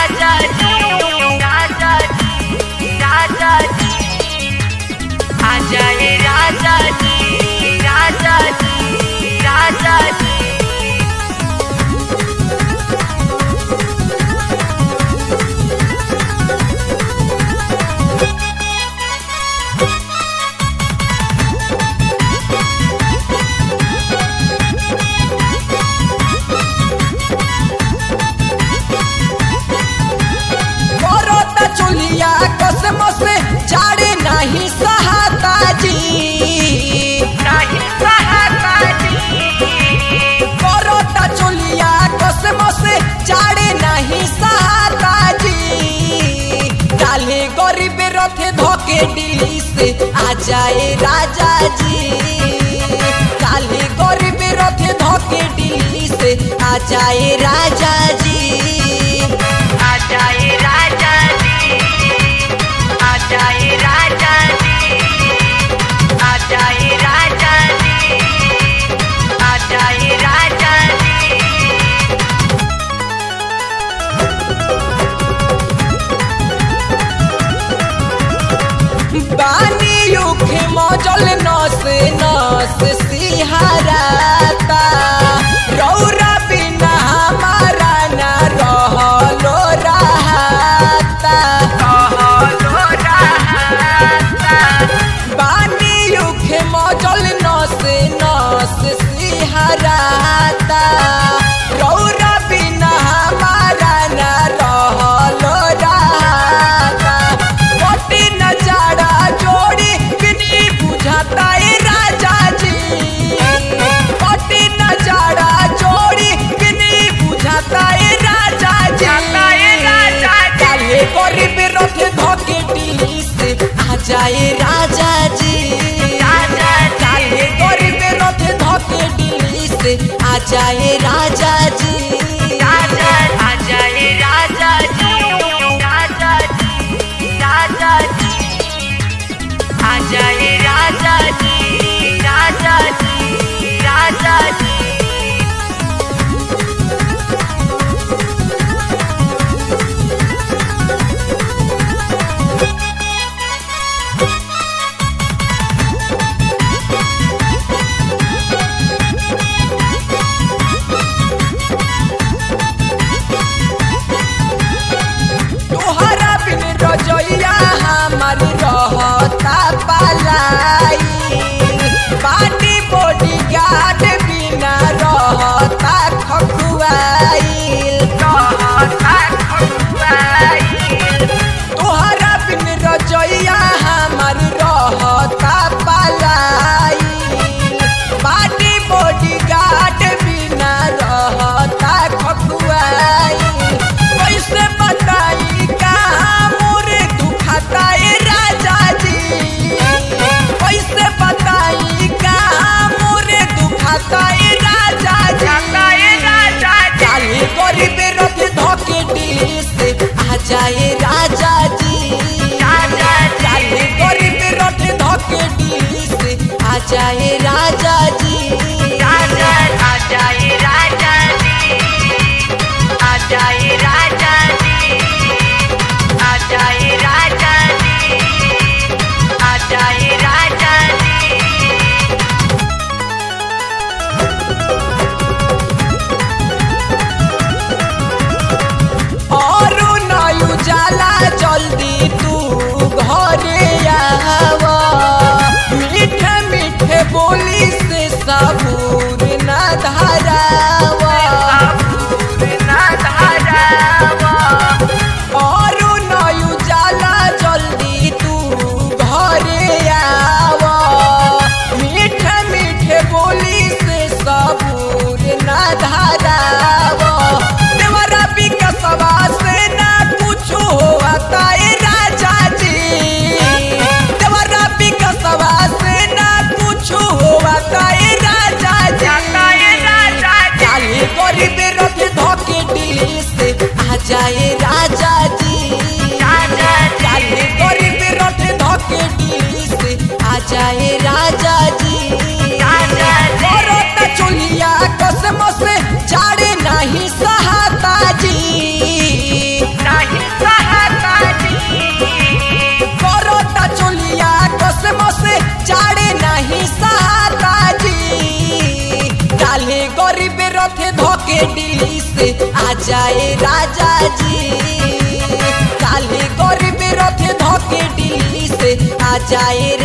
राजा जी राजा जी राजा जी आ जाए राजा जी राजा जी राजा जी करता चुलिया कसम से जाड़े नहीं सहाता जी नहीं सहाता जी करता चुलिया कसम से जाड़े नहीं सहाता जी डाले गरीब रथे धोके दिल्ली से आ जाए राजा जी डाले गरीब रथे धोके दिल्ली से आ जाए राजा जी आ जाए राजा जी आ जाए राजा जी आ जाए राजा जी आ जाए राजा जी बानी युखे मजल नस नस सिहराता रौरा बिना हमारा न रहलो रहता कहलो रहता बानी युखे मजल नस नस सिहराता रौरा बिना हमारा न रहलो रहता मोटी नजारा जोड़ी बिनी बुझाता ए राजा जी मोटी नजारा जोड़ी बिनी बुझाता ए राजा जी जाता ए राजा जी। काले गरीब रथ धोके दिल्ली से आ जाए राजा जी राजा जी। काले गरीब रथ धोके दिल्ली से आ जाए राजा जी राजा आ जाए राजा जी राजा जी राजा जी आ जाए राजा जी राजा जी राजा जी तोहरा बिन रजैया हमार रहता पलाई पानी बॉडी गार्ड बिना रहता खखुआईल रहता खुआई तोहरा बिन रजैया हमार रहता पलाई पानी बॉडी गार्ड बिना रहता खखुआईल कैसे बताई का मोरे दुखाता ए राजा जी कैसे बताई का मोरे दुखाता ए राजा जाता ए जी राजा जी काली गरीब रथ धोके दिल्ली से आ जाए राजा जी राजा जी। काली गरीब रथ धोके दिल्ली से आ जाए राजा जी राजा आ जाए राजा जी आ जाए राजा जी आ जाए राजा जी आ जाए राजा जी और नयु जाला जल्दी तू घरे आवा मीठे मीठे बोली से सबूर न धरावा और नयु जाला जल्दी तू घरे आवा मीठे मीठे बोली से सबूर न धरावा देवरा विकसवा से ना कुछ होता ए राजा जी देवरा विकसवा से ना कुछ होता ए राजा जी काली गरीब रथ धोके दिल्ली से आ जाए राजा जी काली गरीब रथ धोके दिल्ली से आ जाए राजा जी करता चुलिया कसम से जाड़े नहीं सहाता जी गरीब रथे धोके दिल्ली से आ जाए राजा जी काले गरीब रथे धोके दिल्ली से आ जाए